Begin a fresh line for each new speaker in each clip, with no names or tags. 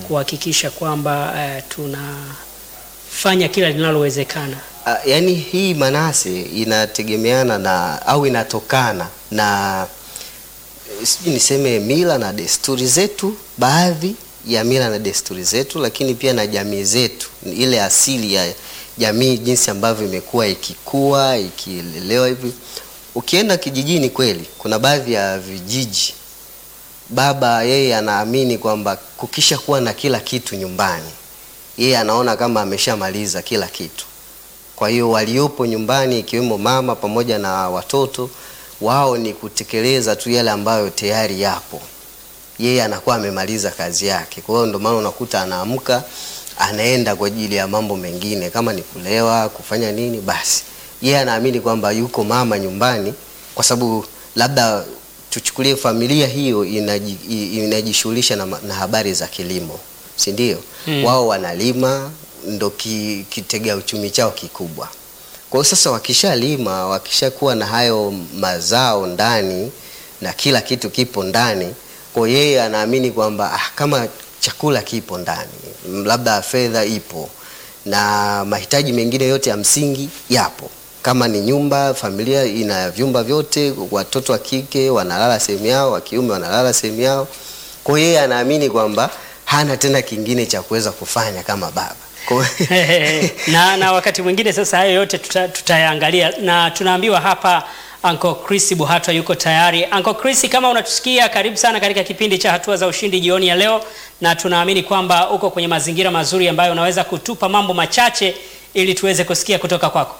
kuhakikisha kwamba eh, tunafanya kila linalowezekana.
Ah, yaani hii manase inategemeana na au inatokana na eh, sijui niseme mila na desturi zetu, baadhi ya mila na desturi zetu, lakini pia na jamii zetu, ile asili ya jamii jinsi ambavyo imekuwa ikikua ikilelewa hivi. Ukienda kijijini kweli, kuna baadhi ya vijiji baba yeye anaamini kwamba kukisha kuwa na kila kitu nyumbani, yeye anaona kama ameshamaliza kila kitu. Kwa hiyo waliopo nyumbani ikiwemo mama pamoja na watoto wao ni kutekeleza tu yale ambayo tayari yapo. Yeye anakuwa amemaliza kazi yake. Kwa hiyo ndio maana unakuta anaamka anaenda kwa ajili ya mambo mengine kama ni kulewa, kufanya nini basi. Yeye anaamini kwamba yuko mama nyumbani kwa sababu labda tuchukulie familia hiyo inaji- i- inajishughulisha na, ma- na habari za kilimo, si ndio?
Mm.
Wao wanalima ndo ki, kitega uchumi chao kikubwa. Kwa hiyo sasa wakishalima, wakishakuwa na hayo mazao ndani na kila kitu kipo ndani, kwa hiyo yeye anaamini kwamba ah, kama chakula kipo ndani, m, labda fedha ipo na mahitaji mengine yote ya msingi yapo. Kama ni nyumba, familia ina vyumba vyote, watoto wa kike wanalala sehemu yao, wa kiume wanalala sehemu yao. Kwa hiyo yeye anaamini kwamba hana tena kingine cha kuweza kufanya kama baba. Kwa hiyo-
na, na wakati mwingine sasa hayo yote tuta, tutayaangalia na tunaambiwa hapa Uncle Chris Buhatwa yuko tayari. Uncle Chris, kama unatusikia, karibu sana katika kipindi cha Hatua za Ushindi jioni ya leo, na tunaamini kwamba uko kwenye mazingira mazuri ambayo unaweza kutupa mambo machache ili tuweze kusikia kutoka kwako.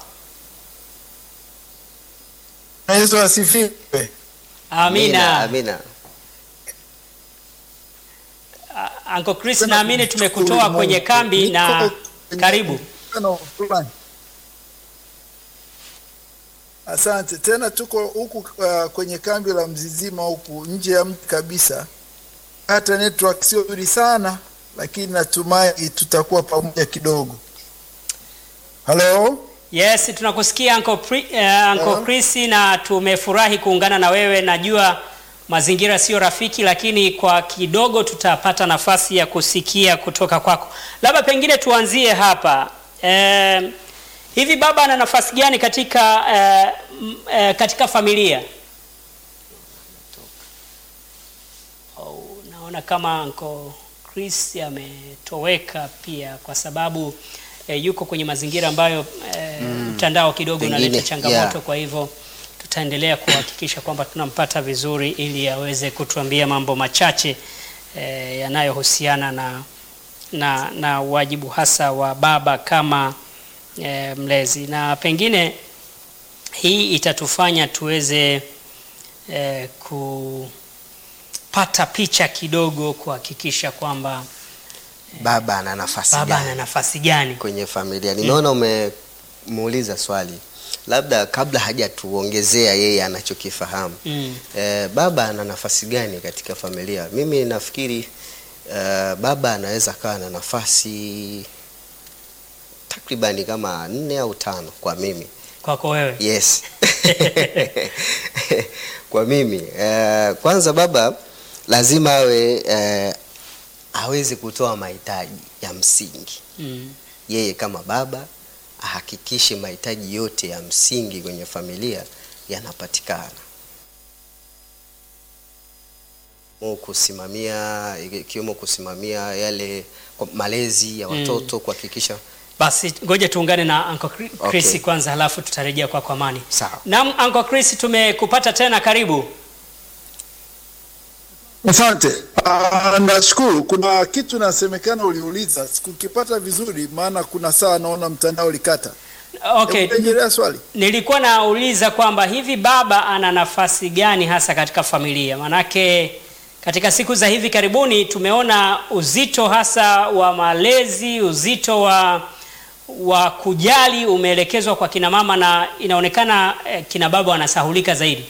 Yesu asifiwe.
Amina.
Amina.
Ah, Uncle Chris, naamini tumekutoa kwenye kambi na karibu.
Mkutano fulani. Asante tena, tuko huku uh, kwenye kambi la Mzizima huku nje ya mji kabisa. Hata network sio nzuri sana, lakini natumai tutakuwa pamoja kidogo. Halo,
Yes, tunakusikia Uncle, Pri, uh, Uncle
Uh-huh.
Chris na tumefurahi kuungana na wewe. Najua mazingira sio rafiki, lakini kwa kidogo tutapata nafasi ya kusikia kutoka kwako. Labda pengine tuanzie hapa. Eh, hivi baba ana nafasi gani katika eh, m- eh, katika familia? Oh, naona kama Uncle Chris ametoweka pia kwa sababu eh, yuko kwenye mazingira ambayo eh, mtandao kidogo
Pengine,
unaleta changamoto
yeah.
kwa hivyo tutaendelea kuhakikisha kwamba tunampata vizuri ili aweze kutuambia mambo machache eh, yanayohusiana na, na, na wajibu hasa wa baba kama eh, mlezi na pengine hii itatufanya tuweze eh, kupata picha kidogo kuhakikisha kwamba
Baba ana nafasi
baba
gani
ana nafasi gani.
kwenye familia? Nimeona umemuuliza swali, labda kabla hajatuongezea yeye anachokifahamu.
Mm.
Eh, baba ana nafasi gani katika familia? Mimi nafikiri eh, baba anaweza kawa na nafasi takribani kama nne au tano kwa mimi.
Kwako wewe
Yes. Kwa mimi eh, kwanza baba lazima awe eh, aweze kutoa mahitaji ya msingi.
mm.
Yeye kama baba ahakikishe mahitaji yote ya msingi kwenye familia yanapatikana. Mu kusimamia ikiwemo kusimamia yale kwa malezi ya watoto kuhakikisha
Basi ngoja tuungane na Uncle Chri- Chris
Okay.
kwanza, halafu tutarejea kwako Amani.
sawa.
Naam, Uncle Chris, tumekupata tena, karibu.
asante. Uh, nashukuru. Kuna kitu nasemekana uliuliza, sikukipata vizuri, maana kuna saa naona mtandao ulikata.
Okay,
Hebu rejelea swali.
nilikuwa nauliza kwamba hivi baba ana nafasi gani hasa katika familia? Manake katika siku za hivi karibuni tumeona uzito hasa wa malezi, uzito wa wa kujali umeelekezwa kwa kina mama na inaonekana eh, kina baba wanasahulika zaidi.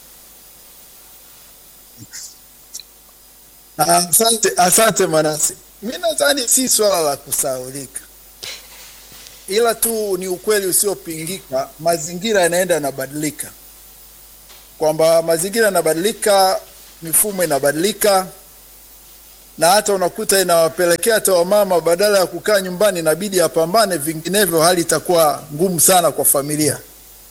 Asante, asante Manase. Mi nadhani si swala la kusahaulika, ila tu ni ukweli usiopingika. Mazingira yanaenda yanabadilika, kwamba mazingira yanabadilika, mifumo inabadilika, na hata unakuta inawapelekea hata wamama badala ya kukaa nyumbani inabidi apambane, vinginevyo hali itakuwa ngumu sana kwa familia.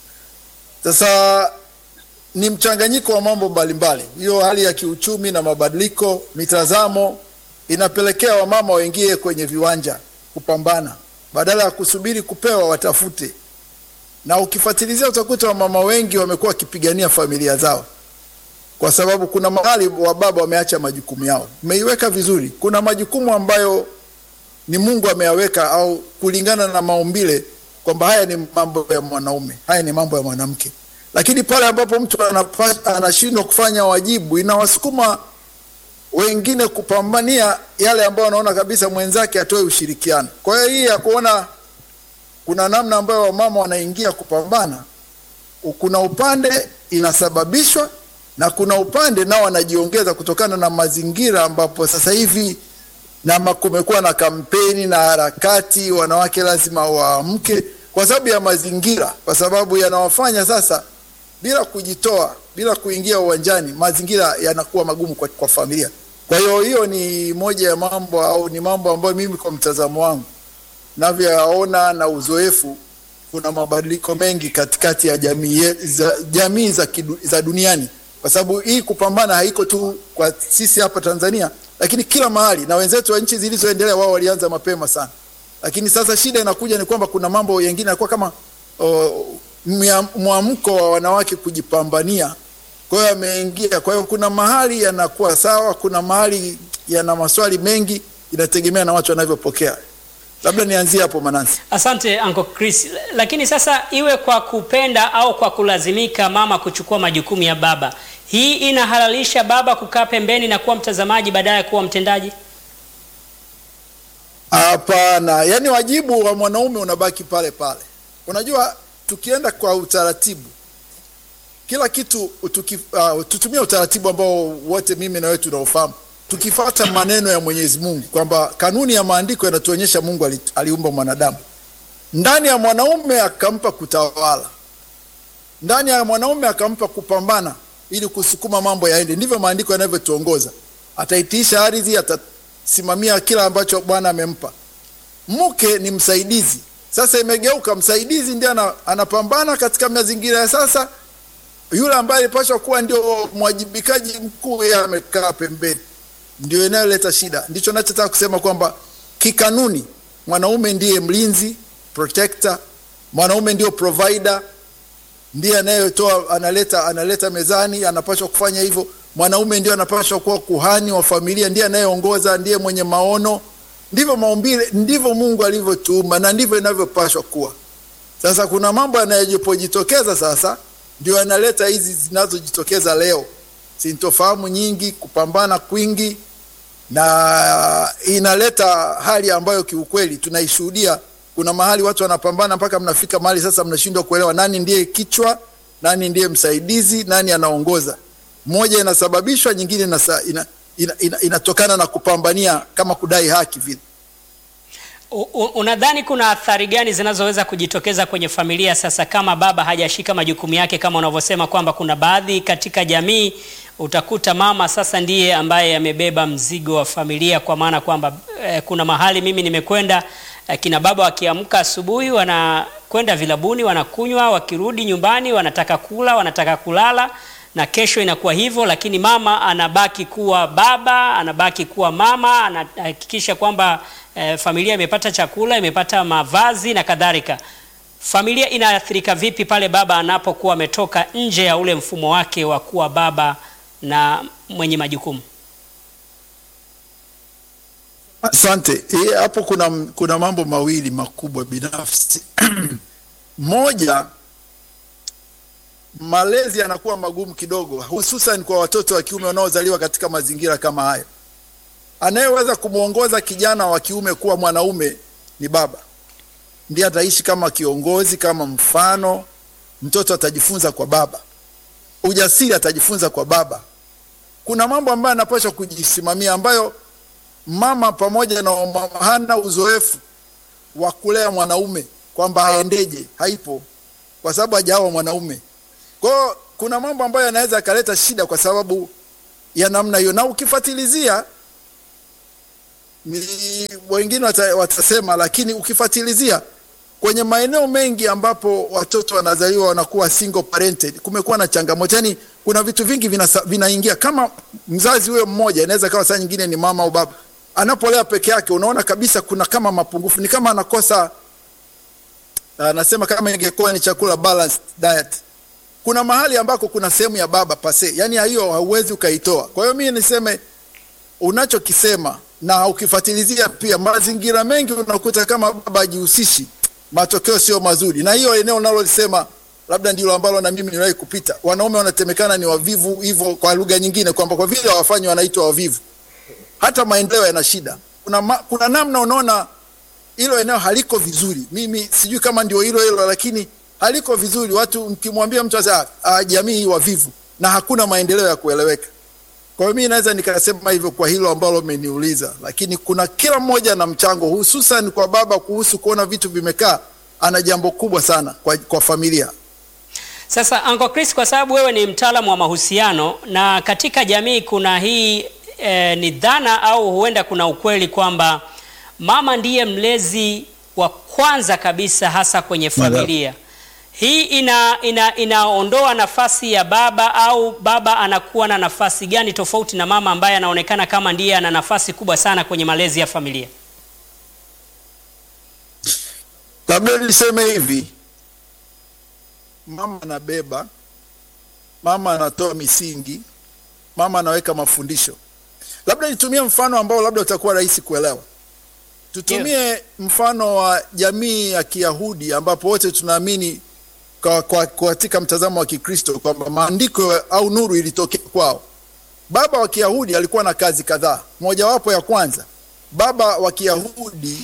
Sasa ni mchanganyiko wa mambo mbalimbali, hiyo hali ya kiuchumi na mabadiliko, mitazamo inapelekea wamama waingie kwenye viwanja kupambana, badala ya kusubiri kupewa watafute. Na ukifuatilizia utakuta wamama wengi wamekuwa wakipigania familia zao, kwa sababu kuna mahali wa baba wameacha majukumu yao. Umeiweka vizuri, kuna majukumu ambayo ni Mungu ameyaweka au kulingana na maumbile kwamba haya ni mambo ya mwanaume, haya ni mambo ya mwanamke. Lakini pale ambapo mtu anapa- anashindwa kufanya wajibu, inawasukuma wengine kupambania yale ambayo wanaona kabisa mwenzake atoe ushirikiano. Kwa hiyo hii ya kuona kuna namna ambayo wamama wanaingia kupambana, kuna upande inasababishwa na kuna upande nao wanajiongeza kutokana na mazingira ambapo sasa hivi na ma- kumekuwa na kampeni na harakati, wanawake lazima waamke kwa sababu ya mazingira, kwa sababu yanawafanya sasa bila kujitoa, bila kuingia uwanjani, mazingira yanakuwa magumu kwa, kwa familia. Kwa hiyo hiyo ni moja ya mambo au ni mambo ambayo mimi kwa mtazamo wangu navyoyaona na uzoefu, kuna mabadiliko mengi katikati ya jamii ye- za, jamii za, kidu, za duniani, kwa sababu hii kupambana haiko tu kwa sisi hapa Tanzania, lakini kila mahali, na wenzetu wa nchi zilizoendelea wao walianza mapema sana, lakini sasa shida inakuja ni kwamba kuna mambo yengine yanakuwa kama oh, mya- mwamko wa wanawake kujipambania kwa hiyo ameingia. Kwa hiyo kuna mahali yanakuwa sawa, kuna mahali yana maswali mengi, inategemea na watu wanavyopokea. Labda nianzie hapo Manasi.
Asante Uncle Chris. Lakini sasa iwe kwa kupenda au kwa kulazimika mama kuchukua majukumu ya baba, hii inahalalisha baba kukaa pembeni na kuwa mtazamaji badala ya kuwa mtendaji?
Hapana, yaani wajibu wa mwanaume unabaki pale pale. Unajua, tukienda kwa utaratibu, kila kitu tuki, uh, tutumie utaratibu ambao wote mimi na wewe tunaofahamu, tukifuata maneno ya Mwenyezi Mungu kwamba kanuni ya maandiko yanatuonyesha Mungu ali, aliumba mwanadamu ndani ya mwanaume akampa kutawala, ndani ya mwanaume akampa kupambana ili kusukuma mambo yaende. Ndivyo maandiko yanavyotuongoza. Ataitiisha ardhi, atasimamia kila ambacho Bwana amempa. Mke ni msaidizi. Sasa imegeuka, msaidizi ndiye ana, anapambana katika mazingira ya sasa. Yule ambaye alipaswa kuwa ndio mwajibikaji mkuu, yeye amekaa pembeni, ndio inayoleta shida. Ndicho nachotaka kusema kwamba kikanuni mwanaume ndiye mlinzi protector, mwanaume ndio provider, ndiye anayetoa analeta analeta mezani, anapaswa kufanya hivyo. Mwanaume ndio anapaswa kuwa kuhani wa familia, ndiye anayeongoza, ndiye mwenye maono. Ndivyo maumbile, ndivyo Mungu alivyotuumba na ndivyo inavyopaswa kuwa. Sasa kuna mambo yanayojitokeza sasa, ndio yanaleta hizi zinazojitokeza leo, sintofahamu nyingi, kupambana kwingi, na inaleta hali ambayo kiukweli tunaishuhudia. Kuna mahali watu wanapambana mpaka mnafika mahali sasa mnashindwa kuelewa nani ndiye kichwa, nani ndiye msaidizi, nani anaongoza. Moja inasababishwa, nyingine inasa, ina, ina, ina, inatokana na kupambania kama kudai haki vile.
U- u- Unadhani kuna athari gani zinazoweza kujitokeza kwenye familia sasa kama baba hajashika majukumu yake, kama unavyosema kwamba kuna baadhi katika jamii utakuta mama sasa ndiye ambaye amebeba mzigo wa familia, kwa maana kwamba eh, kuna mahali mimi nimekwenda eh, kina baba wakiamka asubuhi wanakwenda vilabuni, wanakunywa, wakirudi nyumbani wanataka kula, wanataka kulala na kesho inakuwa hivyo, lakini mama anabaki kuwa baba, anabaki kuwa mama, anahakikisha kwamba eh, familia imepata chakula, imepata mavazi na kadhalika. Familia inaathirika vipi pale baba anapokuwa ametoka nje ya ule mfumo wake wa kuwa baba na mwenye majukumu?
Asante. Eh, Hapo kuna, kuna mambo mawili makubwa binafsi. Moja, malezi yanakuwa magumu kidogo, hususan kwa watoto wa kiume wanaozaliwa katika mazingira kama hayo. Anayeweza kumwongoza kijana wa kiume kuwa mwanaume ni baba, ndiye ataishi kama kiongozi, kama mfano. Mtoto atajifunza kwa baba, ujasiri atajifunza kwa baba. Kuna mambo ambayo anapaswa kujisimamia ambayo mama pamoja na mama hana uzoefu wa kulea mwanaume kwamba aendeje, haipo kwa sababu hajawa mwanaume. Kwa hiyo kuna mambo ambayo yanaweza yakaleta shida kwa sababu ya namna hiyo, na ukifuatilizia ni wengine wata, watasema, lakini ukifuatilizia kwenye maeneo mengi ambapo watoto wanazaliwa wanakuwa single parented, kumekuwa na changamoto. Yani kuna vitu vingi vinasa- vinaingia. Kama mzazi huyo mmoja, inaweza kawa saa nyingine ni mama au baba, anapolea peke yake, unaona kabisa kuna kama mapungufu, ni kama anakosa anasema kama ingekuwa ni chakula balanced diet. Kuna mahali ambako kuna sehemu ya baba pase, yani hiyo hauwezi ukaitoa. Kwa hiyo mimi niseme unachokisema na ukifuatilizia pia mazingira mengi unakuta kama baba hajihusishi, matokeo sio mazuri. Na hiyo eneo unalolisema labda ndilo ambalo na mimi niliwahi kupita. Wanaume wanatemekana ni wavivu hivyo, kwa lugha nyingine kwamba kwa vile hawafanyi wanaitwa wavivu. Hata maendeleo yana shida. Kuna, ma, kuna namna unaona hilo eneo haliko vizuri. Mimi sijui kama ndio hilo hilo, lakini haliko vizuri. Watu mkimwambia mtu asa ah, jamii hii wavivu na hakuna maendeleo ya kueleweka. Kwa hiyo mimi naweza nikasema hivyo kwa hilo ambalo umeniuliza, lakini kuna kila mmoja na mchango, hususan kwa baba kuhusu kuona vitu vimekaa, ana jambo kubwa sana kwa, kwa familia.
Sasa Uncle Chris, kwa sababu wewe ni mtaalamu wa mahusiano na katika jamii kuna hii e, ni dhana au huenda kuna ukweli kwamba mama ndiye mlezi wa kwanza kabisa hasa kwenye familia. Hii ina, ina, inaondoa nafasi ya baba au baba anakuwa na nafasi gani tofauti na mama ambaye anaonekana kama ndiye ana nafasi kubwa sana kwenye malezi ya familia?
Labda niseme hivi, mama anabeba, mama anatoa misingi, mama anaweka mafundisho. Labda nitumie mfano ambao labda utakuwa rahisi kuelewa. Tutumie mfano wa jamii ya Kiyahudi ambapo wote tunaamini kwa, kwa, kwa katika mtazamo wa Kikristo kwamba maandiko au nuru ilitokea kwao. Baba wa Kiyahudi alikuwa na kazi kadhaa. Mojawapo ya kwanza, baba wa Kiyahudi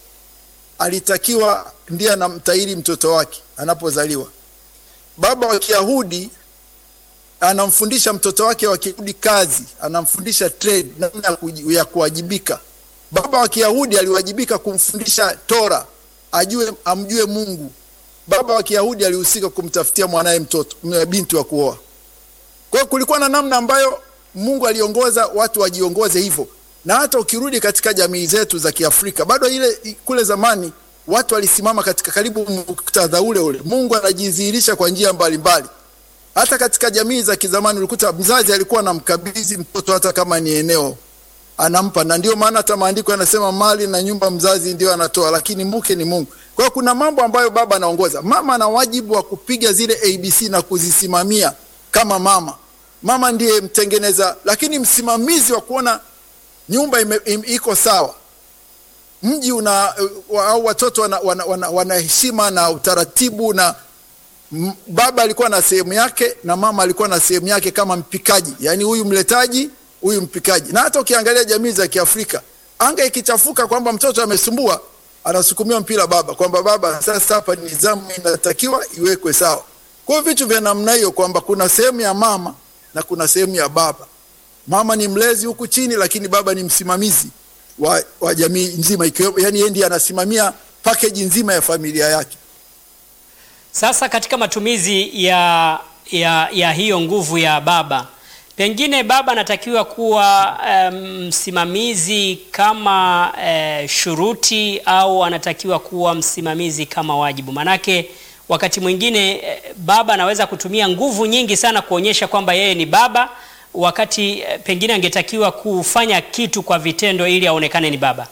alitakiwa ndiye anamtahiri mtoto wake anapozaliwa. Baba wa Kiyahudi anamfundisha mtoto wake wa Kiyahudi kazi, anamfundisha trade, namna ya kuji- ya kuwajibika. Baba wa Kiyahudi aliwajibika kumfundisha Tora, ajue amjue Mungu. Baba wa Kiyahudi alihusika kumtafutia mwanaye mtoto m- binti wa kuoa. Kwa hiyo kulikuwa na namna ambayo Mungu aliongoza watu wajiongoze hivyo, na hata ukirudi katika jamii zetu za Kiafrika bado ile kule zamani watu walisimama katika karibu muktadha ule ule. Mungu anajidhihirisha kwa njia mbalimbali. Hata katika jamii za kizamani ulikuta mzazi alikuwa anamkabidhi mtoto hata kama ni eneo anampa, na ndio maana hata maandiko yanasema mali na nyumba mzazi ndio anatoa, lakini mke ni Mungu. Kwa hiyo kuna mambo ambayo baba anaongoza. Mama ana wajibu wa kupiga zile ABC na kuzisimamia kama mama. Mama ndiye mtengeneza, lakini msimamizi wa kuona nyumba ime, im, iko sawa, mji una wa- au watoto wana, wana, wana, wana heshima na utaratibu na m- baba alikuwa na sehemu yake na mama alikuwa na sehemu yake kama mpikaji, yaani huyu mletaji, huyu mpikaji. Na hata ukiangalia jamii za Kiafrika, anga ikichafuka kwamba mtoto amesumbua, anasukumiwa mpira baba, kwamba baba, sasa hapa nidhamu inatakiwa iwekwe sawa. Kwa hiyo vitu vya namna hiyo, kwamba kuna sehemu ya mama na kuna sehemu ya baba. Mama ni mlezi huku chini, lakini baba ni msimamizi wa, wa jamii nzima, ikiwemo yani yeye ndiye anasimamia package nzima ya familia yake.
Sasa katika matumizi ya, ya, ya hiyo nguvu ya baba, pengine baba anatakiwa kuwa em, msimamizi kama eh, shuruti au anatakiwa kuwa msimamizi kama wajibu? Manake wakati mwingine eh, baba anaweza kutumia nguvu nyingi sana kuonyesha kwamba yeye ni baba, wakati eh, pengine angetakiwa kufanya kitu kwa vitendo ili aonekane ni baba.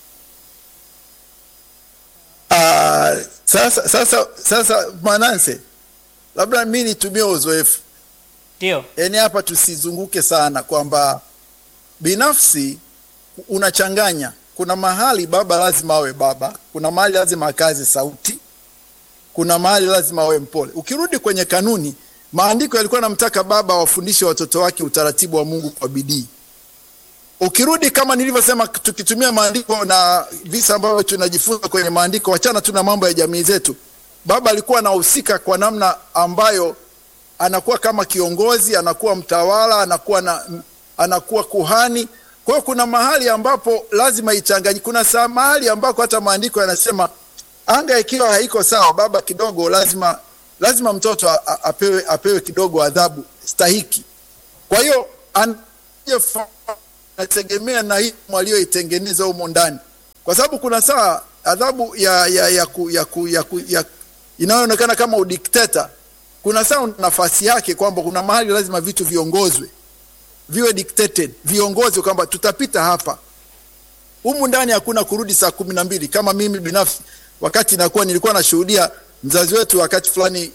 Ah, sasa sasa sasa Manase, labda mi nitumie uzoefu
Ndio.
yaani hapa tusizunguke sana kwamba binafsi unachanganya. Kuna mahali baba lazima awe baba, kuna mahali lazima akaze sauti, kuna mahali lazima awe mpole. Ukirudi kwenye kanuni, maandiko yalikuwa namtaka baba wafundishe watoto wake utaratibu wa Mungu kwa bidii. Ukirudi kama nilivyosema, tukitumia maandiko na visa ambavyo tunajifunza kwenye maandiko, wachana tu na mambo ya jamii zetu, baba alikuwa anahusika kwa namna ambayo anakuwa kama kiongozi, anakuwa mtawala, anakuwa na, anakuwa kuhani. Kwa hiyo kuna mahali ambapo lazima ichanganye. Kuna saa mahali ambako hata maandiko yanasema anga ikiwa haiko sawa, baba kidogo lazima lazima mtoto a- a- apewe, apewe kidogo adhabu stahiki. Kwa hiyo an- inategemea na hii walioitengeneza humo ndani, kwa sababu kuna saa adhabu ya, ya, ya, ku, ya, ku, ya, ku, ya inayoonekana kama udikteta, kuna saa una nafasi yake kwamba kuna mahali lazima vitu viongozwe, viwe dictated, viongozwe kwamba tutapita hapa. Humu ndani hakuna kurudi saa kumi na mbili. Kama mimi binafsi, wakati nakuwa nilikuwa nashuhudia mzazi wetu wakati fulani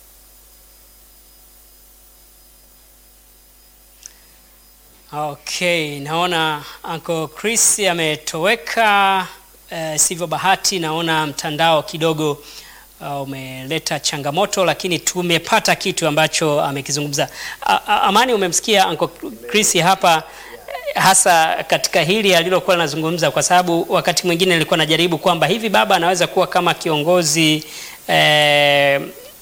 Okay, naona Uncle Chris ametoweka. Uh, sivyo bahati, naona mtandao kidogo uh, umeleta changamoto, lakini tumepata kitu ambacho amekizungumza. A- a- Amani, umemsikia Uncle Chris hapa eh, hasa katika hili alilokuwa anazungumza, kwa sababu wakati mwingine nilikuwa najaribu kwamba hivi baba anaweza kuwa kama kiongozi eh,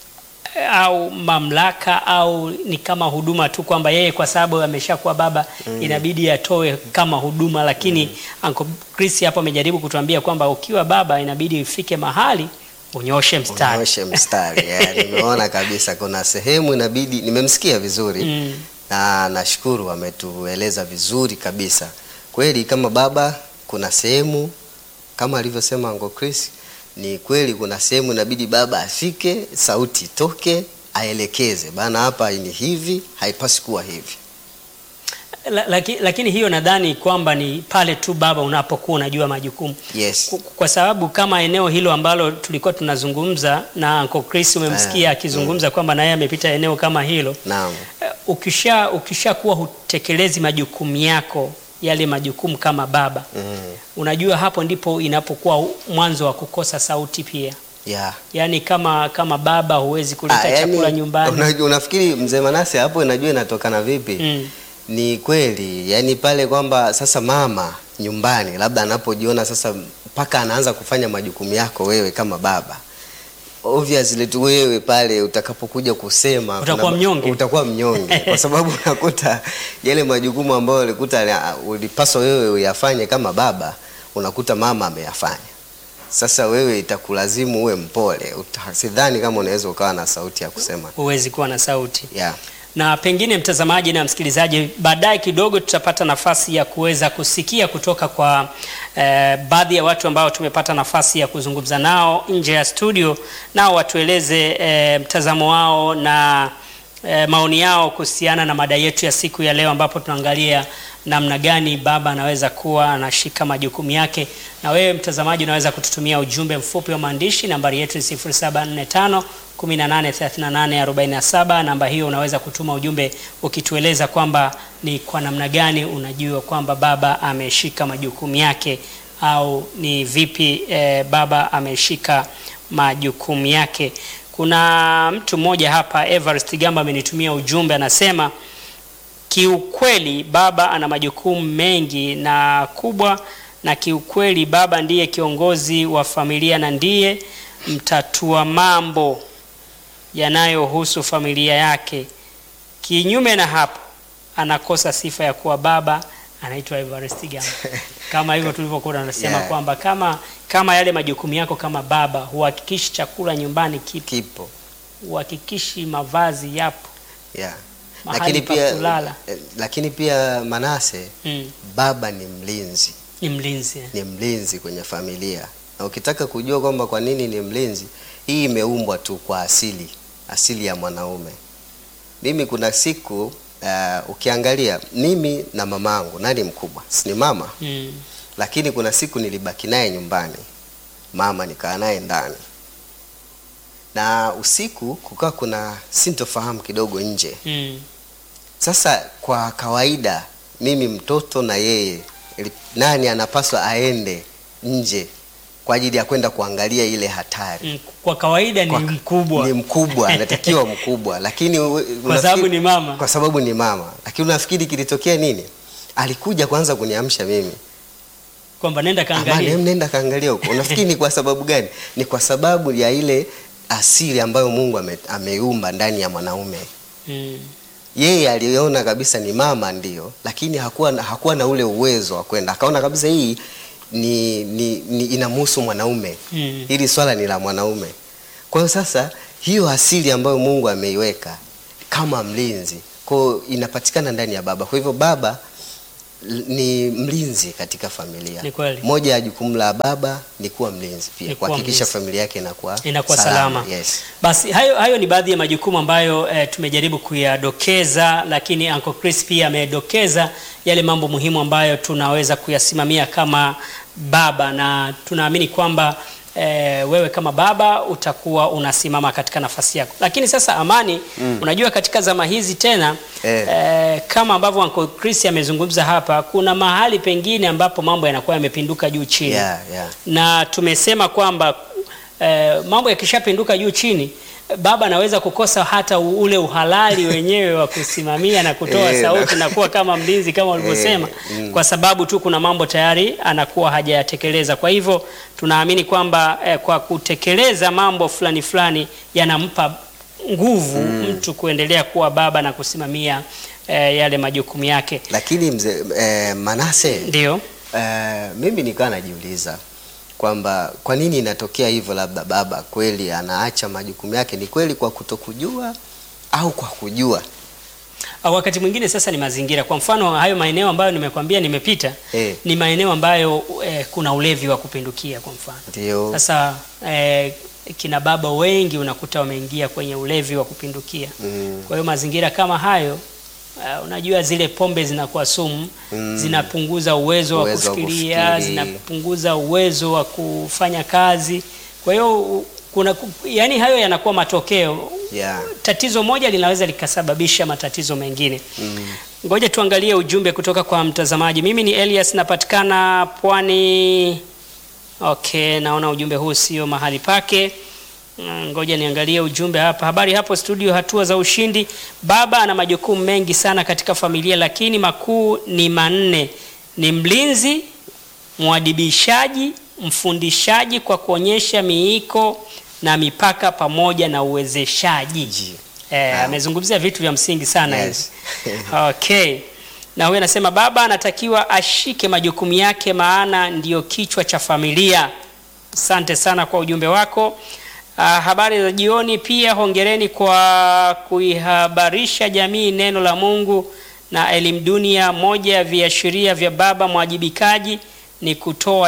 au mamlaka au ni kama huduma tu kwamba yeye kwa sababu ameshakuwa baba inabidi atoe kama huduma, lakini Uncle Chris hapo amejaribu kutuambia kwamba ukiwa baba inabidi ufike mahali unyoshe mstari.
Unyoshe mstari. Yeah, nimeona kabisa kuna sehemu inabidi, nimemsikia vizuri
Mm.
na nashukuru ametueleza vizuri kabisa. Kweli kama baba, kuna sehemu kama alivyosema Uncle Chris, ni kweli kuna sehemu inabidi baba afike, sauti itoke, aelekeze bana, hapa ni hivi, haipasi kuwa hivi.
La, laki, lakini hiyo nadhani kwamba ni pale tu baba unapokuwa unajua majukumu
Yes.
Ku- kwa sababu kama eneo hilo ambalo tulikuwa tunazungumza na Uncle Chris umemsikia akizungumza kwamba na yeye amepita eneo kama hilo
Naam.
Eh, ukisha ukishakuwa hutekelezi majukumu yako yale majukumu kama baba
Mm.
unajua hapo ndipo inapokuwa mwanzo wa kukosa sauti pia
Yeah.
yaani kama kama baba huwezi kuleta
Ah, yani,
chakula nyumbani
Una, unafikiri mzee Manase hapo inajua inatokana vipi?
Mm.
Ni kweli, yani pale kwamba sasa mama nyumbani labda anapojiona sasa mpaka anaanza kufanya majukumu yako wewe kama baba obviously tu wewe pale utakapokuja kusema
Utakuwa
kuna-
mnyonge.
utakuwa mnyonge kwa sababu unakuta yale majukumu ambayo ulikuta ulipaswa wewe uyafanye kama baba unakuta mama ameyafanya sasa wewe itakulazimu uwe mpole Uta- sidhani kama unaweza ukawa na sauti ya kusema
huwezi kuwa na sauti
yeah.
na pengine mtazamaji na msikilizaji, baadaye kidogo tutapata nafasi ya kuweza kusikia kutoka kwa eh, baadhi ya watu ambao tumepata nafasi ya kuzungumza nao nje ya studio, nao watueleze eh, mtazamo wao na eh, maoni yao kuhusiana na mada yetu ya siku ya leo, ambapo tunaangalia namna gani baba anaweza kuwa anashika majukumu yake. Na wewe mtazamaji, unaweza kututumia ujumbe mfupi wa maandishi. Nambari yetu ni 0745 183847. Namba hiyo unaweza kutuma ujumbe ukitueleza kwamba ni kwa namna gani unajua kwamba baba ameshika majukumu yake au ni vipi eh, baba ameshika majukumu yake. Kuna mtu mmoja hapa Everest Gamba amenitumia ujumbe anasema kiukweli baba ana majukumu mengi na kubwa, na kiukweli baba ndiye kiongozi wa familia na ndiye mtatua mambo yanayohusu familia yake. Kinyume na hapo, anakosa sifa ya kuwa baba. Anaitwa Everest Gamba. Kama hivyo tulivyokuwa tunasema
Yeah.
kwamba kama kama yale majukumu yako kama baba, huhakikishi chakula nyumbani kipo,
kipo
huhakikishi mavazi yapo,
yeah.
Mahali
lakini
pa
pia
kulala.
eh, lakini pia Manase
mm,
baba ni mlinzi
ni mlinzi
ni mlinzi kwenye familia na ukitaka kujua kwamba kwa nini ni mlinzi hii imeumbwa tu kwa asili asili ya mwanaume mimi kuna siku uh, ukiangalia mimi na mamangu nani mkubwa si ni mama
mm.
lakini kuna siku nilibaki naye nyumbani mama nikaa naye ndani na usiku kukawa kuna sintofahamu kidogo nje
Mm.
sasa kwa kawaida mimi mtoto na yeye ili- nani anapaswa aende nje kwa ajili ya kwenda kuangalia ile hatari
Mm. Kwa kawaida ni
Kwa-
mkubwa
ni mkubwa anatakiwa mkubwa lakini we-
kwa sababu
unafikiri-
ni mama.
kwa sababu ni mama lakini unafikiri kilitokea nini alikuja kwanza kuniamsha mimi
kwamba nenda
Amani,
kaangalia.
hem, nenda kaangalia huko unafikiri ni kwa sababu gani ni kwa sababu ya ile asili ambayo mungu ame, ameumba ndani ya mwanaume
Mm.
yeye aliona kabisa ni mama ndio lakini hakuwa, na- hakuwa na ule uwezo wa kwenda akaona kabisa hii ni, ni, ni inamhusu mwanaume
Mm.
hili swala ni la mwanaume kwa hiyo sasa hiyo asili ambayo mungu ameiweka kama mlinzi kwao inapatikana ndani ya baba kwa hivyo baba l- ni mlinzi katika familia.
Ni kweli.
Moja ya jukumu la baba ni kuwa mlinzi
Ni
pia,
kuwa
kuhakikisha
mlinzi.
familia yake inakuwa
inakuwa salama.
Yes.
Basi hayo, hayo ni baadhi ya majukumu ambayo eh, tumejaribu kuyadokeza, lakini Uncle Chris pia amedokeza yale mambo muhimu ambayo tunaweza kuyasimamia kama baba, na tunaamini kwamba eh, wewe kama baba utakuwa unasimama katika nafasi yako. Lakini sasa Amani, unajua katika zama hizi tena
Eh.
eh, kama ambavyo Uncle Chris amezungumza hapa, kuna mahali pengine ambapo mambo yanakuwa yamepinduka juu chini
Yeah, yeah.
na tumesema kwamba eh, mambo yakishapinduka juu chini baba anaweza kukosa hata u- ule uhalali wenyewe wa kusimamia na kutoa
Eh,
sauti na kuwa kama mlinzi kama ulivyosema,
mm.
kwa sababu tu kuna mambo tayari anakuwa hajayatekeleza. Kwa hivyo tunaamini kwamba eh, kwa kutekeleza mambo fulani fulani yanampa nguvu mtu kuendelea kuwa baba na kusimamia eh, yale majukumu yake.
Lakini mzee eh, Manase
Ndio.
Eh, mimi nikawa najiuliza kwamba kwa nini inatokea hivyo, labda baba kweli anaacha majukumu yake, ni kweli kwa kutokujua au kwa kujua?
Au wakati mwingine sasa ni mazingira. Kwa mfano hayo maeneo ambayo nimekwambia nimepita
Eh.
ni maeneo ambayo eh, kuna ulevi wa kupindukia kwa mfano.
Ndio.
Sasa eh, kina baba wengi unakuta wameingia kwenye ulevi wa kupindukia.
Mm.
Kwa hiyo mazingira kama hayo uh, unajua zile pombe zinakuwa sumu
Mm.
zinapunguza uwezo,
Uwezo
wa
wa
kufikiria,
kufikiri.
zinapunguza uwezo wa kufanya kazi. Kwa hiyo u- kuna yani hayo yanakuwa matokeo
Yeah.
tatizo moja linaweza likasababisha matatizo mengine.
Mm.
Ngoja tuangalie ujumbe kutoka kwa mtazamaji. Mimi ni Elias, napatikana Pwani. Okay, naona ujumbe huu sio mahali pake. Mm, Ngoja niangalie ujumbe hapa. Habari hapo studio, hatua za ushindi. Baba ana majukumu mengi sana katika familia, lakini makuu ni manne: ni mlinzi, mwadibishaji, mfundishaji kwa kuonyesha miiko na mipaka, pamoja na uwezeshaji.
Ji.
Eh,
Naam.
amezungumzia vitu vya msingi sana
Yes.
hivi. Okay. Na huyu anasema baba anatakiwa ashike majukumu yake maana ndiyo kichwa cha familia. Asante sana kwa ujumbe wako. Ah, habari za jioni pia hongereni kwa kuihabarisha jamii neno la Mungu na elimu dunia. Moja ya viashiria vya baba mwajibikaji ni kutoa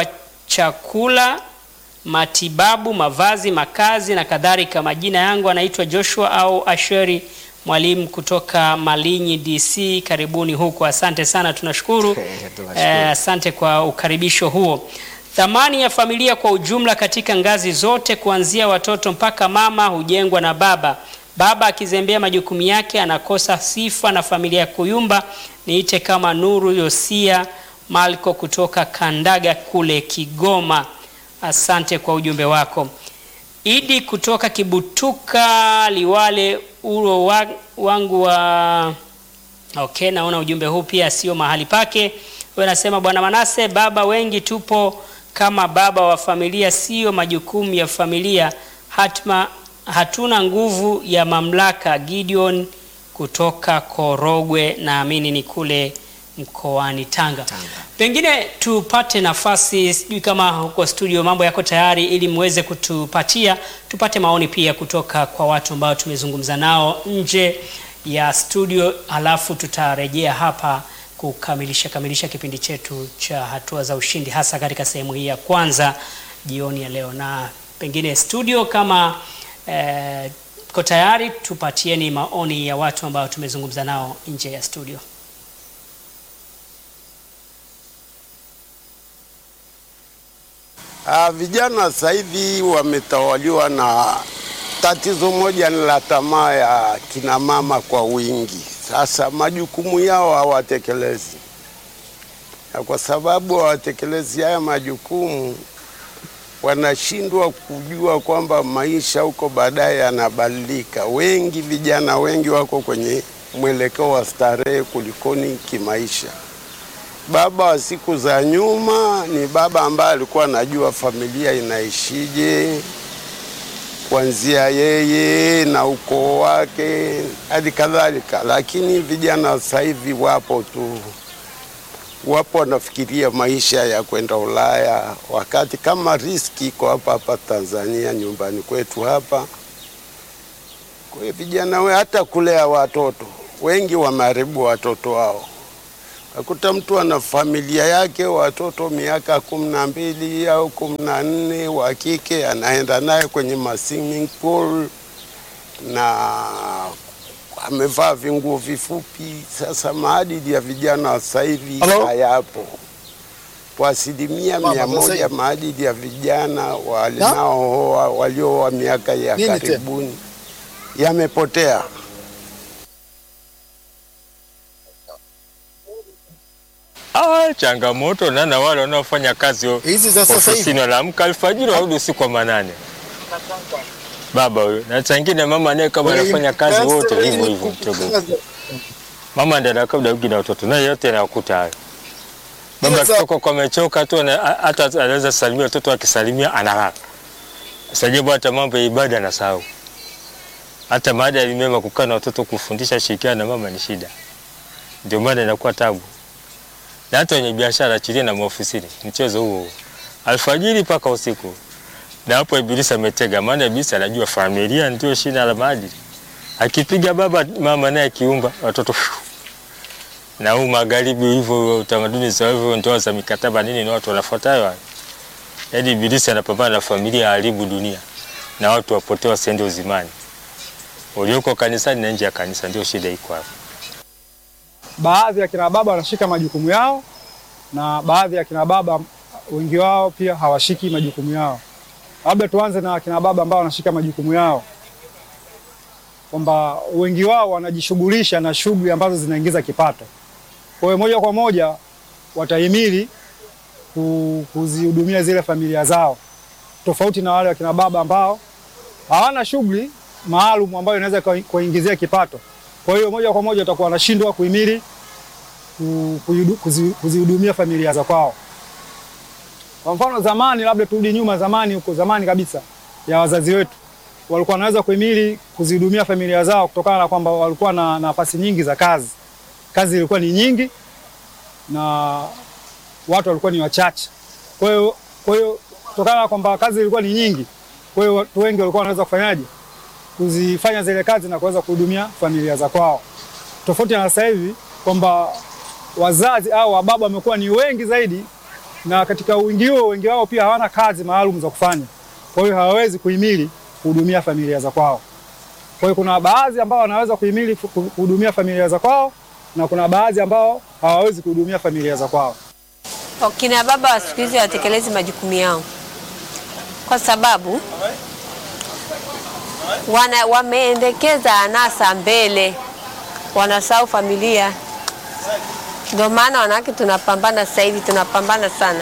chakula matibabu, mavazi, makazi na kadhalika. Majina yangu anaitwa Joshua au Asheri, mwalimu kutoka Malinyi DC. Karibuni huko, asante sana, tunashukuru.
Tunashukuru.
Eh, asante kwa ukaribisho huo. Thamani ya familia kwa ujumla katika ngazi zote kuanzia watoto mpaka mama hujengwa na baba. Baba akizembea majukumu yake anakosa sifa na familia ya kuyumba. Niite kama Nuru Yosia Malko kutoka Kandaga kule Kigoma. Asante kwa ujumbe wako. Idi kutoka Kibutuka Liwale uro wa, wangu wa Okay, naona ujumbe huu pia sio mahali pake. Wewe nasema Bwana Manase, baba wengi tupo kama baba wa familia, sio majukumu ya familia. Hatma, hatuna nguvu ya mamlaka. Gideon kutoka Korogwe, naamini ni kule mkoani Tanga.
Tanga.
Pengine tupate nafasi, sijui kama huko studio mambo yako tayari, ili muweze kutupatia tupate maoni pia kutoka kwa watu ambao tumezungumza nao nje ya studio, alafu tutarejea hapa kukamilisha kamilisha kipindi chetu cha hatua za ushindi, hasa katika sehemu hii ya kwanza jioni ya leo. Na pengine studio kama eh, ko tayari, tupatieni maoni ya watu ambao tumezungumza nao nje ya studio.
Ah, vijana sasa hivi wametawaliwa na tatizo moja ni la tamaa ya kina mama kwa wingi. Sasa majukumu yao hawatekelezi, na kwa sababu hawatekelezi haya majukumu, wanashindwa kujua kwamba maisha huko baadaye yanabadilika. Wengi vijana wengi wako kwenye mwelekeo wa starehe kulikoni kimaisha. Baba wa siku za nyuma ni baba ambaye alikuwa anajua familia inaishije, kuanzia yeye na ukoo wake hadi kadhalika. Lakini vijana sasa hivi wapo tu, wapo wanafikiria maisha ya kwenda Ulaya, wakati kama riski iko hapa hapa Tanzania, nyumbani kwetu hapa. Kwa hiyo vijana we hata kulea watoto wengi wameharibu watoto wao Akuta mtu ana familia yake, watoto miaka kumi na mbili au kumi na nne wa kike, anaenda naye kwenye ma swimming pool na amevaa vinguo vifupi. Sasa maadili ya vijana wa sasa hivi
Hello?
hayapo kwa asilimia
Mama,
mia
sasa
moja.
hivi.
Maadili ya vijana wanaooa waliooa miaka ya
Nini tena?
karibuni yamepotea.
Ah, changamoto na na wale wanaofanya kazi o-
Hizi za sasa hivi.
ofisini wanaamka alfajiri warudi usiku wa manane. Baba huyo na changine mama naye kama anafanya kazi wote hivyo hivyo mtego. Mama ndiye anakaa muda na watoto naye yote anakuta hayo. Baba
Sasa-
akitoka kwa amechoka tu ana- a- hata anaweza salimia watoto akisalimia analala. Sajabu hata mambo ya ibada anasahau. Hata maadili mema kukaa na watoto kufundisha shirikiana na mama ni shida. Ndio maana inakuwa tabu na hata wenye biashara achilia na maofisini, mchezo huo huo. alfajiri mpaka usiku. Na hapo Ibilisi ametega, maana Ibilisi anajua familia ndio shina la maadili. Akipiga baba, mama naye akiumba watoto na huu magharibi hivyo, utamaduni za hivyo, ndoa za mikataba nini, ni watu wanafuata hayo hayo. Yaani Ibilisi anapambana na familia, haribu dunia na watu wapotee, wasiende uzimani. Ulioko kanisani na nje ya kanisa, ndio shida iko hapo.
baadhi ya kina baba wanashika majukumu yao na baadhi ya kina baba wengi wao pia hawashiki majukumu yao. Labda tuanze na kina baba ambao wanashika majukumu yao, kwamba wengi wao wanajishughulisha na shughuli ambazo zinaingiza kipato. Kwa hiyo moja kwa moja watahimili ku- kuzihudumia zile familia zao, tofauti na wale wakina baba ambao hawana shughuli maalum ambayo inaweza kuwa- kuwaingizia kipato. Kwa hiyo moja kwa moja watakuwa wanashindwa kuhimili ku- kuidu- kuzi- kuzihudumia familia za kwao. Kwa mfano zamani, labda turudi nyuma, zamani huko zamani kabisa ya wazazi wetu walikuwa wanaweza kuhimili kuzihudumia familia zao kutokana na kwamba walikuwa na nafasi nyingi za kazi. Kazi ilikuwa ni nyingi na watu walikuwa ni wachache. Kwa hiyo kwa hiyo kutokana na kwamba kazi ilikuwa ni nyingi, kwa hiyo watu wengi walikuwa wanaweza kufanyaje kuzifanya zile kazi na kuweza kuhudumia familia za kwao, tofauti na sasa hivi kwamba wazazi au wababa wamekuwa ni wengi zaidi, na katika wingi huo wengi wao pia hawana kazi maalum za kufanya, kwa hiyo hawawezi kuhimili kuhudumia familia za kwao. Kwa hiyo kuna baadhi ambao wanaweza kuhimili ku- kuhudumia familia za kwao na kuna baadhi ambao hawawezi kuhudumia familia za kwao.
Wakina baba wa siku hizi hawatekelezi majukumu yao kwa sababu wana, wameendekeza anasa mbele, wanasahau familia. Ndio maana wanawake tunapambana sasa hivi, tunapambana sana.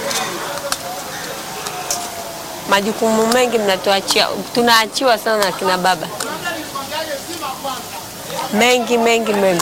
Majukumu mengi mnatuachia, tunaachiwa sana na kina baba, mengi mengi mengi.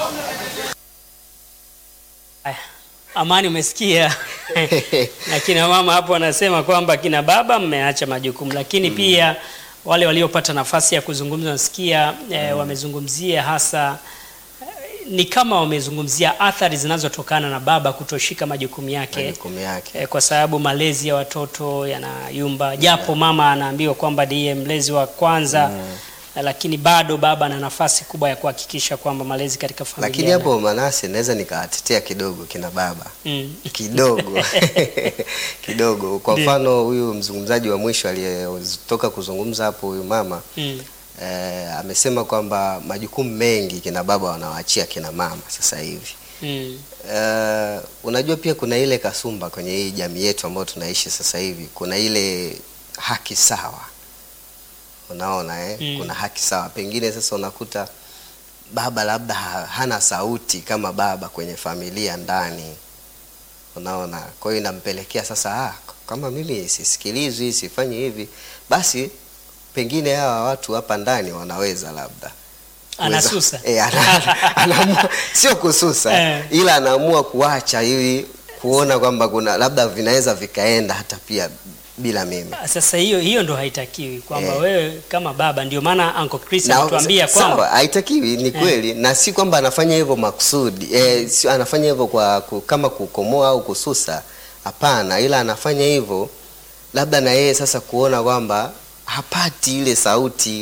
Aya, Amani, umesikia na kina mama hapo wanasema kwamba kina baba mmeacha majukumu, lakini pia wale waliopata nafasi ya kuzungumza nasikia eh, wamezungumzia hasa eh, ni kama wamezungumzia athari zinazotokana na baba kutoshika majukumu yake
majukumu yake.
eh, kwa sababu malezi ya watoto yanayumba, japo mama anaambiwa kwamba ndiye mlezi wa kwanza eh, lakini bado baba ana nafasi kubwa ya kuhakikisha kwamba malezi katika familia
Lakini
yana-
hapo Manase, naweza nikawatetea kidogo kina baba
mm.
kidogo kidogo. Kwa
Ndio.
mfano huyu mzungumzaji wa mwisho aliyetoka kuzungumza hapo, huyu mama
Mm.
eh, amesema kwamba majukumu mengi kina baba wanawaachia kina mama sasa hivi.
Mm.
Eh, unajua pia kuna ile kasumba kwenye hii jamii yetu ambayo tunaishi sasa hivi, kuna ile haki sawa, unaona eh?
Mm.
Kuna haki sawa, pengine sasa unakuta baba labda ha, hana sauti kama baba kwenye familia ndani, unaona. Kwa hiyo inampelekea sasa, ah, kama mimi sisikilizwi, sifanyi hivi, basi pengine hawa watu hapa ndani wanaweza labda
Anasusa.
Kuweza- eh, ana- anaamua sio kususa
Eh.
ila anaamua kuacha ili kuona kwamba kuna labda vinaweza vikaenda hata pia bila mimi.
Sasa hiyo hiyo ndo haitakiwi kwamba
Eh.
wewe kama baba, ndio maana Uncle Chris
Na-
anatuambia
sawa,
kwamba
haitakiwi ni kweli, na si kwamba anafanya hivyo makusudi eh, si anafanya hivyo kwa ku, kama kukomoa au kususa, hapana, ila anafanya hivyo labda na yeye sasa kuona kwamba hapati ile sauti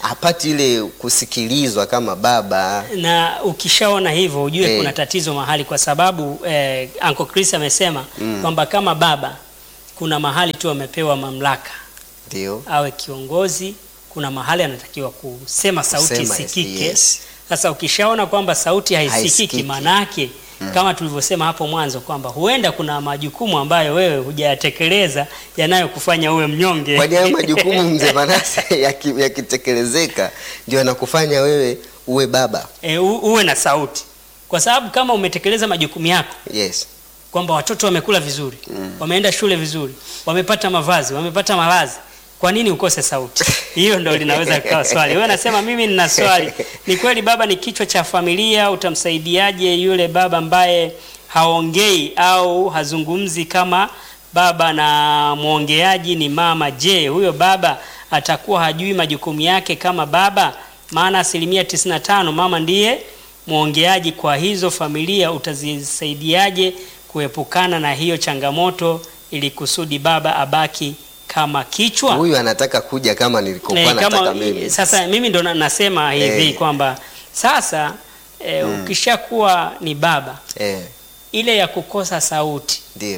hapati ile kusikilizwa kama baba.
na ukishaona hivyo ujue
Eh.
kuna tatizo mahali, kwa sababu eh, Uncle Chris amesema kwamba kama baba kuna mahali tu amepewa mamlaka
Ndio.
awe kiongozi, kuna mahali anatakiwa kusema sauti
Kusema,
isikike.
yes.
Sasa ukishaona kwamba sauti haisikiki,
Haisikiki.
manake kama tulivyosema hapo mwanzo kwamba huenda kuna majukumu ambayo wewe hujayatekeleza yanayokufanya uwe mnyonge.
Kwani hayo majukumu mzee Manase yaki- yakitekelezeka ndio yanakufanya wewe uwe baba.
e, u, uwe na sauti, kwa sababu kama umetekeleza majukumu yako
Yes.
kwamba watoto wamekula vizuri wameenda shule vizuri wamepata mavazi wamepata malazi kwa nini ukose sauti hiyo ndo linaweza kuwa swali wewe nasema mimi nina swali ni kweli baba ni kichwa cha familia utamsaidiaje yule baba ambaye haongei au hazungumzi kama baba na mwongeaji ni mama je huyo baba atakuwa hajui majukumu yake kama baba maana asilimia 95 mama ndiye mwongeaji kwa hizo familia utazisaidiaje kuepukana na hiyo changamoto ili kusudi baba abaki kama kichwa
Huyu anataka kuja kama nilikokuwa
Eh,
nataka
kama,
mimi.
sasa mimi ndo na- nasema hivi
Eh.
kwamba sasa eh, ukishakuwa ni baba
Eh,
ile ya kukosa sauti
ndio.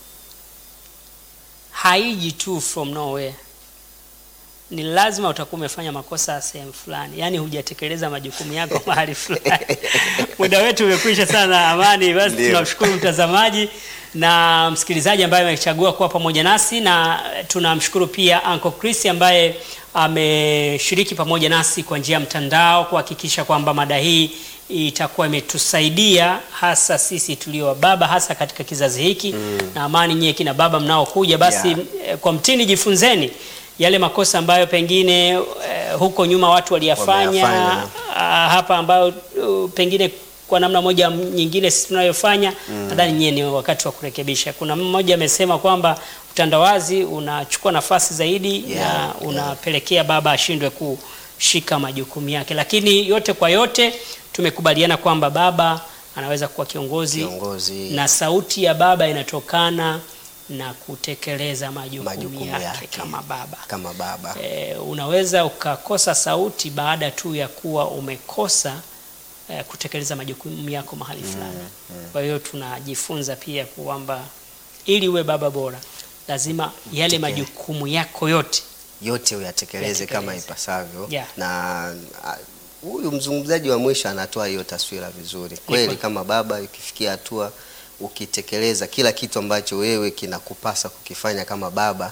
haiji tu from nowhere ni lazima utakuwa umefanya makosa sehemu fulani yaani hujatekeleza majukumu yako mahali fulani muda wetu umekwisha sana amani basi
Ndio.
tunamshukuru mtazamaji na msikilizaji ambaye amechagua kuwa pamoja nasi na tunamshukuru pia Uncle Chris ambaye ameshiriki pamoja nasi kwa njia ya mtandao kuhakikisha kwamba mada hii itakuwa imetusaidia hasa sisi tulio baba hasa katika kizazi hiki na amani nyie kina baba mnaokuja basi
Yeah.
eh, kwa mtini jifunzeni yale makosa ambayo pengine eh, huko nyuma watu waliyafanya
Wameyafanya.
ah, hapa ambayo uh, pengine kwa namna moja m- nyingine sisi tunayofanya nadhani nyie ni wakati wa kurekebisha. Kuna mmoja amesema kwamba utandawazi unachukua nafasi zaidi
Yeah,
na
yeah.
unapelekea baba ashindwe kushika majukumu yake, lakini yote kwa yote tumekubaliana kwamba baba anaweza kuwa kiongozi
Kiongozi.
na sauti ya baba inatokana na kutekeleza majukumu,
Majukumu
yake,
yake.
kama baba.
Kama baba.
E, unaweza ukakosa sauti baada tu ya kuwa umekosa e, kutekeleza majukumu yako mahali fulani. Kwa hiyo tunajifunza pia kwamba ili uwe baba bora lazima yale
Utekele-
majukumu yako yote
yote uyatekeleze kama
Uyatekeleze.
ipasavyo
Yeah.
na a, huyu mzungumzaji wa mwisho anatoa hiyo taswira vizuri kweli.
kweli.
Kama baba, ukifikia hatua ukitekeleza kila kitu ambacho wewe kinakupasa kukifanya kama baba,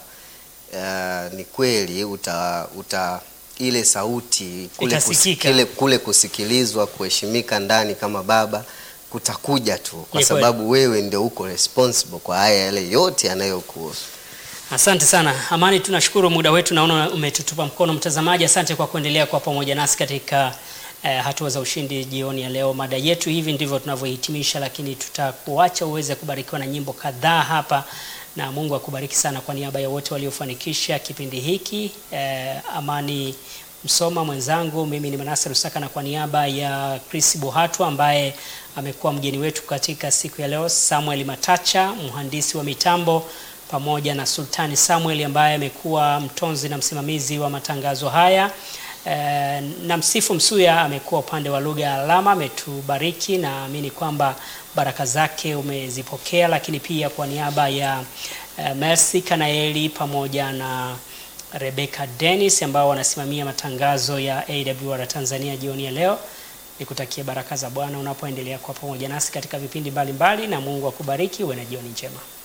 uh, ni kweli uta, uta ile sauti kule,
Itasikika.
kule, kule kusikilizwa, kuheshimika ndani kama baba kutakuja tu, kwa
Ni kweli.
sababu wewe ndio uko responsible kwa haya yale yote yanayokuhusu.
Asante sana Amani, tunashukuru muda wetu, naona umetutupa mkono mtazamaji. Asante kwa kuendelea kuwa pamoja nasi katika eh, hatua za ushindi jioni ya leo. Mada yetu hivi ndivyo tunavyohitimisha, lakini tutakuacha uweze kubarikiwa na nyimbo kadhaa hapa, na Mungu akubariki sana. Kwa niaba ya wote waliofanikisha kipindi hiki eh, Amani Msoma mwenzangu, mimi ni Manase Rusaka, na kwa niaba ya Chris Buhatwa ambaye amekuwa mgeni wetu katika siku ya leo, Samuel Matacha mhandisi wa mitambo pamoja na Sultani Samuel ambaye amekuwa mtonzi na msimamizi wa matangazo haya. E, na Msifu Msuya amekuwa upande wa lugha ya alama, ametubariki. Naamini kwamba baraka zake umezipokea, lakini pia kwa niaba ya e, Mercy Kanaeli pamoja na Rebecca Dennis ambao wanasimamia matangazo ya AWR Tanzania jioni ya leo, nikutakie baraka za Bwana unapoendelea kwa pamoja nasi katika vipindi mbalimbali, na Mungu akubariki. Uwe na jioni njema.